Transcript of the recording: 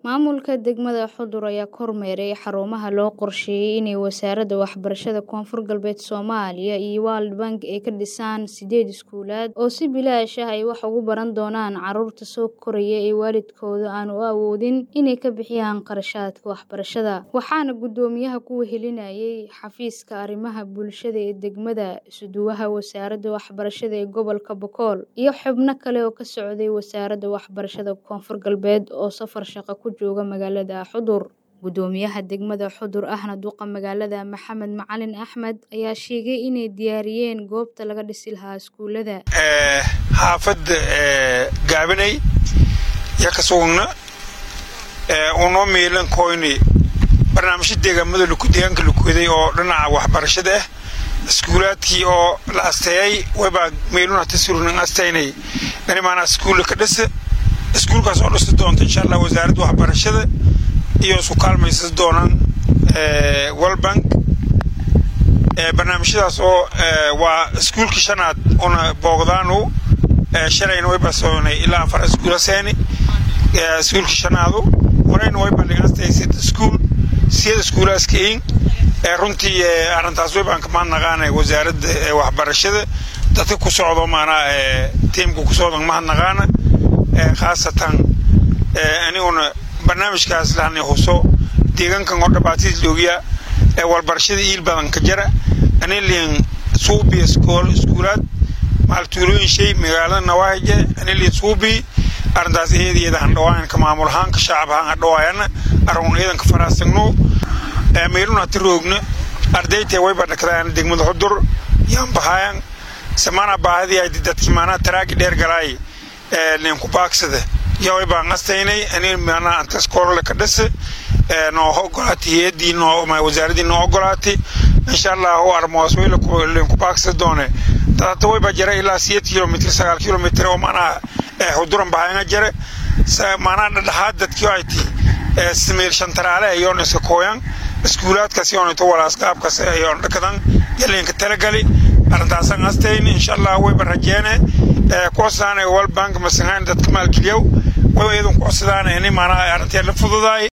Maamulka degmada Xudur ayaa kormeeray xarumaha loo qorsheeyay inay Wasaaradda Waxbarashada Koonfur Galbeed Soomaaliya iyo World Bank ay ka dhisaan sideed iskuulaad oo si bilaash ah ay wax ugu baran doonaan carruurta soo koraya ee waalidkoodu aanu awoodin inay ka bixiyaan kharashaadka waxbarashada. Waxaana guddoomiyaha ku wehelinayay xafiiska arrimaha bulshada ee degmada, isuduwaha Wasaaradda Waxbarashada ee gobolka Boqol, iyo xubno kale oo ka socday Wasaaradda Waxbarashada Koonfur Galbeed oo safar shaqo ku jooga magaalada Xudur. Guddoomiyaha degmada Xudur ahna duqa magaalada Maxamed Macalin Axmed ayaa sheegay inay diyaariyeen goobta laga dhisi lahaa iskuulada. xaafadda gaabanay ya ka sugna unoo meelan koyni barnaamijyo deegaamada deegaanka lakuday oo dhinaca waxbarashada ah iskuulaadkii oo la asteeyay waybaa meeluna tasurnan asteynay dhanimaana iskuulla ka dhisa iskuulkaas oo dhisi doonta insha allah wasaaradda waxbarashada iyo isu kaalmaysan doonaan world barnaamijyadaas oo waa iskuulkii shanaad una boogdaanu shalayna waybaa soonay ilaa afar iskuula seeni iskuulkii shanaadu horeyna waybaa dhigastay sid iskuul siyada iskuulaaskain runtii arrintaas waybaan kamaan naqaanay wasaaradda waxbarashada dadka ku socdo maanaa tiimka ku socdo mahadnaqaana khaasatan aniguna barnaamijkaas lahani huso deegaankan oo dhabaatiis loogiya walbarashada iil badan ka jara aniliin suubi iskuulaad maaltuulooyin shay magaalada nawaaje aniliin suubi arrintaas iyadiyada handhawaayan ka maamul ahaan ka shacab ahaan handhawaayana arun ciidanka faraasagno meeluna hati roogna ardaytee wayba dhakdaan degmada xudur yaan bahaayan samana baahadii ay dadki maanaa taraagi dheer galaay ninku baagsada yaa waybaan qastaynay ani maanaa antas koolole ka dhasa noo ogolaatay hay-addii noo wasaaradii noo ogolaatay insha allah u armoos wayla linku baagsada doone dadata wayba jara ilaa siyeed kilomitr sagaal kilomitr oo maanaa xuduran bahayanga jare maanaa dhadhaxaad dadkii ay ti samiir shantaraale ayoon iska kooyan iskuulaadkaas yoonito walaas qaabkaas ayoon dhakadan yalinka talagali arrintaasan qastayn insha allah wayba rajeene kucodsadaan world bank masangaan dadka maalgeliyow way iyadan kucodsadaan ini maanaa arrintii la fududaay